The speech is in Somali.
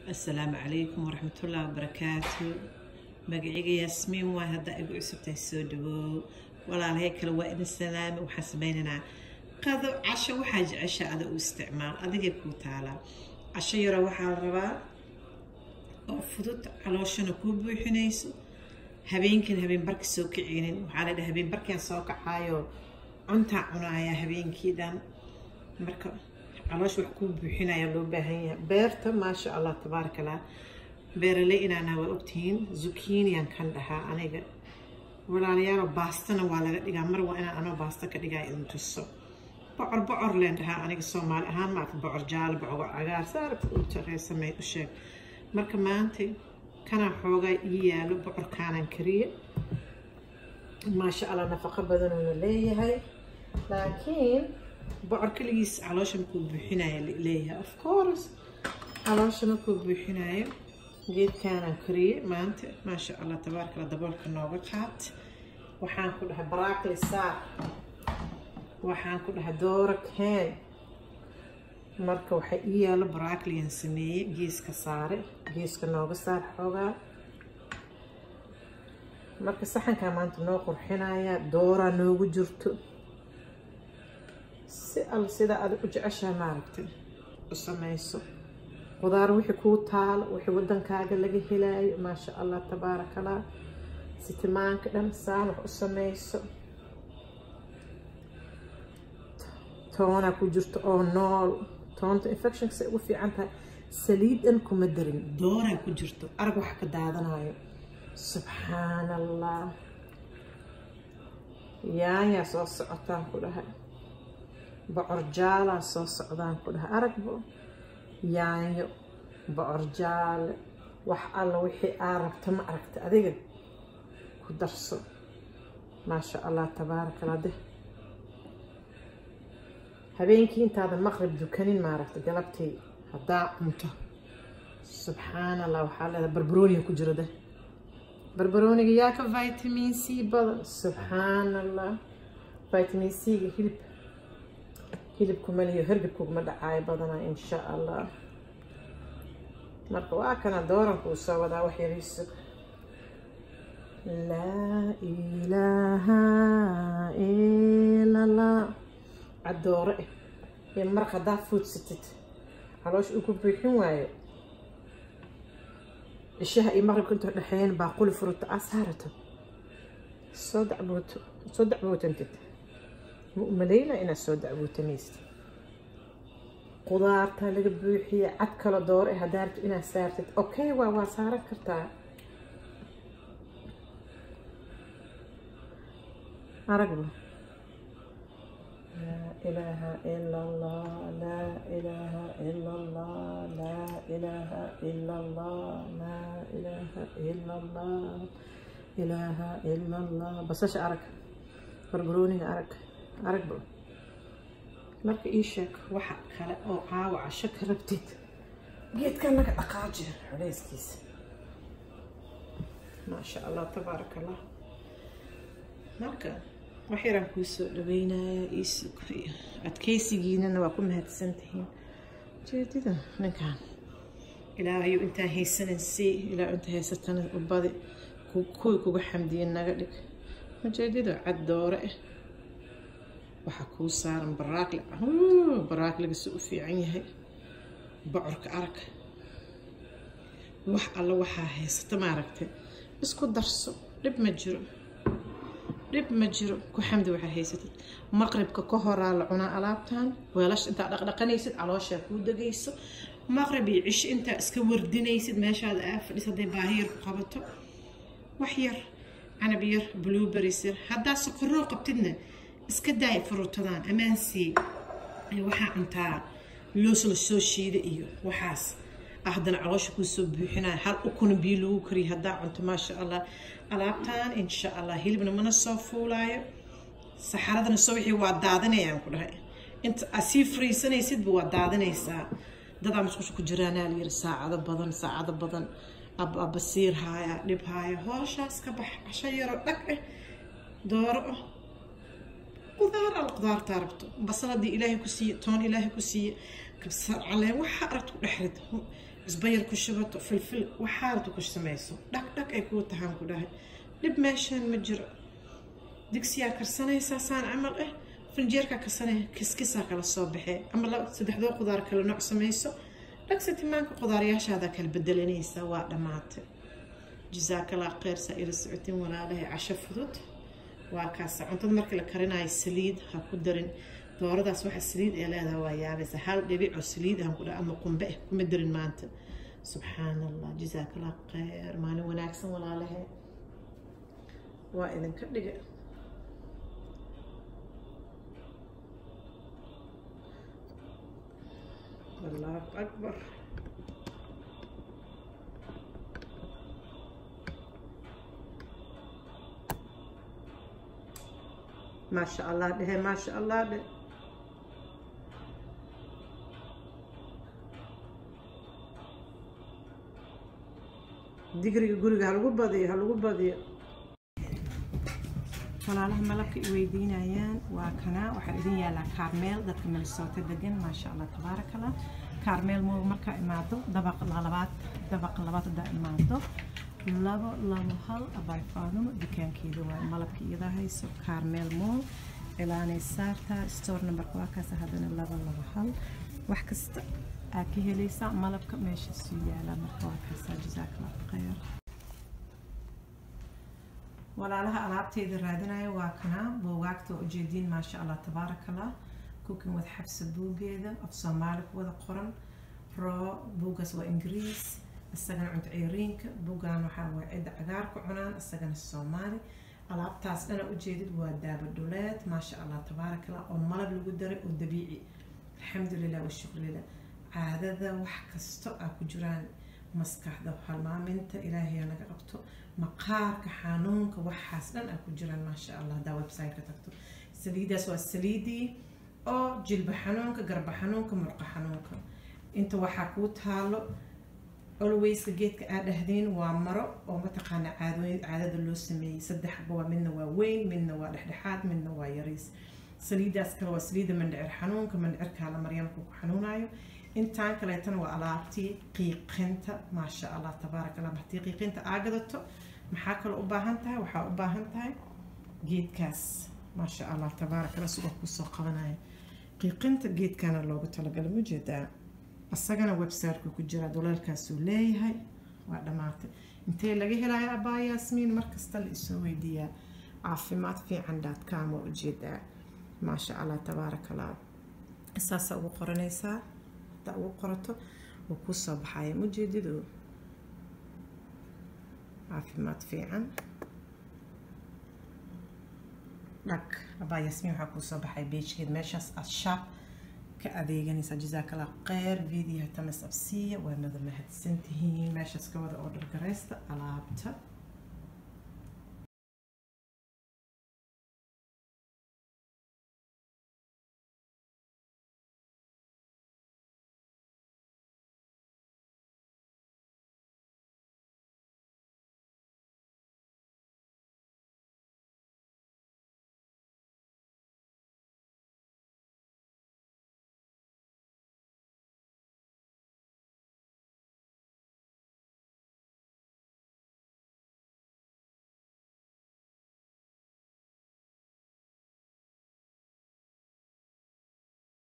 asalaamu calaykum waraxmatullaahi wabarakaatu magacayga yaasmiin waa haddaa igu cusubtahay soo dhawoow walaalahay kale waa idin salaami waxaan sameynaynaa qado casho waxaa jecesha ada u isticmaal adigay kuu taalaa casho yaro waxaa la rabaa oo fudud calooshana kuu buuxinayso habeenkan habeen barka soo kicinin waxaa la dhaha habeen barkaan soo kacaayo cuntaa cunaaya habeenkii dhan marka caloosh wax kuu buuxinaya loo baahan yahay beerta maasha allah tabaaraka allah beeraley inaana waa ogtihiin zukiiniyan kan dhahaa aniga walaalayaalo baastana waa laga dhigaa mar waa inaan anoo baasta ka dhigaa idin tuso bocor bocor leen dhahaa aniga soomaali ahaan maarka bocor jaalo bocor cagaar saarka u shaqaysamay u sheeg marka maanta kanaa xoogaa ii yaalo bocorkaanan kariye maasha allah nafaqo badanuuna leeyahay laakiin bocor keligiis caloosha markuu buuxinaya leeyahay of course caloosha markuu buuxinayo geedkaanaan kariye maanta maasha allah tabaarkala daboolka nooga qaat waxaan ku dhahay barakli saar waxaan ku dhahay doora keen marka waxaa ii yaalo barakliyan sameeye geeska saare geeska nooga saar xoogaa marka saxankaa maanta noo qurxinaya dooraa noogu jirto si al sida aad u jeceshaha maaragtay u samayso qudaar wixii kuu taalo wixii wadankaaga laga helaayo maasha allah tabaaraka allah sitimaanka dhan saan wax u samayso toona ku jirto oo nool toonta infectionka say ugu fiican tahay saliid dhan kuma darin dooraa ku jirto arag wax ka daadanayo subxaan allah yaanyaa soo socotaan ku dhahay bocor jaalaa soo socdaan ku dhahay aragbo yaanyo bocor jaale wax alla wixii aa rabta ma aragta adiga ku darso maasha allah tabaaraka allah deh habeenkii intaada maqrib dukanin maaragta galabtii haddaa cunto subxaan allah waxaa leedahay barbarooniga ku jiro deh barbarooniga yaa ka vitamin c badan subxaan allah vitamin c-ga hilib hilibku maliyo hergabkuguma dhacaayo badanaa insha allah marka waa kana doorankuu soo wadaa wax yariiso laa ilaaha ila allah caddoore eh ee maraq haddaa fuudsatid caloosh uu ku buuxin waayo cishaha iyo maqribka inta dhexeeyeen baaquli furata aa saarato soo dacbooto soo dacbootantid ma umaleyna inaad soo dacbootamaysid qudaartaa laga buuxiya cad kalo doore eh haddaa rabto inaad saartid okay waa waa saaran kartaa aragba laa ilaaha ila allah laa ilaaha ila allah laa ilaaha ila allah laa ilaaha ila allah ilaaha ila allah basasha arag barbarooniga arag aragba marka ii sheeg waxa kale oo caawa casho ka rabtid geedkan naga dhaqaaji culeyskiisa maasha allah tabaaraka allah marka wax yaraan kuu soo dhaweynaya ii sukriya adkeysigiinana waa ku mahadsantihiin jeedida ninkan ilaahayu intaan haysanan sii ilaa inta haysatana ubadi kuwii kuga xamdiya naga dhig majeedida cad doore ah waxaa kuu saaran baraakli baraakliga si u fiican yahay bocorka arag wax alla waxaa haysata maaragtay isku darso dhib ma jiro dhib ma jiro ku xamdi waxaa haysatid maqribka ka horaa la cunaa alaabtan weelash intaa dhaqdhaqanaysid calooshaa kuu degayso maqrib iyo cisho intaa iska wardinaysid meeshaada aa fadhis hadday baahi yar ku qabato wax yar canab yar blueberries yar haddaa sokoroo qabtidna iska daay furutadaan ammaansii waxaa cuntaa loos la soo shiida iyo waxaas haddana caloosha kuu soo buuxinaya hal ukuna biyo lagu kariya haddaa cunto maasha allah alaabtan insha allah hilibna mana soo fuulaayo saxaradana soo wixii waa daadanayaan ku dhahay inta aad sii fariisanaysidba waa daadanaysaa dadaa musqusha ku jiraanaa la yiri saacado badan saacado badan basiir haaya dhib haaya hooshaas ka bax casho yaroo dhag ah dooro ah qudaar al qudaartaa rabto basaladii ilaahay ku siiye toon ilaahay ku siiye kabsar caleen waxaa aragta ku dhex rid cusbayar ku shubato filfil waxaa aragta ku samayso dhag dhag ay kuu tahaan ku dhahay dhib meeshaan ma jiro digsiyaa karsanaysaa saan camal ah finjeerkaa karsanaya kiskisaa kala soo baxee ama saddexdoo qudaar kale nooc samayso dhagsa timaanka qudaaryaashaada kala bedelanaysaa waa dhammaatay jazaakallah kheyr saa ila socotiin walaalahay casho fudud waa kaasa cuntada markii la karinayo saliid ha ku darin dooradaas waxa saliid ee leedahay waa yaabaysa hal dhibic oo saliid ah ku dhaha ama qumbe ah kuma darin maanta subxaan allah jazaakallah kheyr maalin wanaagsan walaalahay waa idinka dhiga الله أكبر ما شاء الله به ما شاء الله به digriga guriga halagu badiyo halagu badiyo walaalaha malabka i weydiinayaan waa kana waxaa idin yaalaa kaarmeel dadka minnesota degan maasha allah tabaaraka allah kaarmeel mo markaa imaado dabaq labaad dabaq labaad hadaa imaado labo labo hal abay faadumo dukaankeeda waa malabka iyada hayso kaarmeel mool ilaanay saartaa store numberka waa kaas haddana labo labo hal wax kasta aa ka helaysaa malabka meeshaasuu yaalaa marka waa kaasaa jazaakallah khayr walaalaha alaabteeda raadinaya waa kanaa buugaagta ujeediin maasha allah tabaaraka allah cooking with xabsa buugeeda af soomaali ku wada qoran roo buugaas waa ingiriis isagana cunto ceyriinka buugan waxaa waa cidda cagaarka cunaan isagana soomaali alaabtaas dhana ujeedid waa daaba dhuleed maasha allah tabaaraka allah oo malab lagu daray oo dabiici alxamdulilah washukrilah caadada wax kasto aa ku jiraan maskaxda halmaaminta ilaahay naga qabto maqaarka xanuunka waxaas dhan aa ku jiraan maasha allah hadaa website-ka tagto saliidaas waa saliidii oo jilba xanuunka garba xanuunka murqa xanuunka inta waxaa kuu taalo alwayska geedka aa dhahdeen waa maro oo mataqaana caadooyin caadada loo sameeyey saddexba waa midna waa weyn midna waa dhexdhexaad midna waa yariis saliidaas kale waa saliida mandhicir xanuunka mandhicirkaa la maryaamka ku xanuunayo intaan kaleetana waa alaabtii qiiqinta maasha allah tabaaraka allah haddii qiiqinta aa gadato maxaa kaloo u baahan tahay waxaa u baahan tahay geedkaas maasha allah tabaaraka allah sidoo kusoo qabanaya qiiqinta geedkana loogu talagala mujeedaa asagana websiteka ku jira duleelkaasuu leeyahay waa dhammaatay intee laga helayo abaa yaasmiin markasta la isoo weydiiyaa caafimaad fiican daadkaam waa ujeedaa maasha allah tabaaraka allah saasaa ugu qoranaysaa hadaa ugu qorato wuu kuu soo baxaya mujeedido caafimaad fiican dhag abaa yaasmiin waxaa kuu soo baxay beejkeed meeshaas aad shaab ka adeeganaysaa jazaakallah kheyr videoha tamas absiya waa mada mahadsantihiin meeshaas ka wada order garaysta alaabta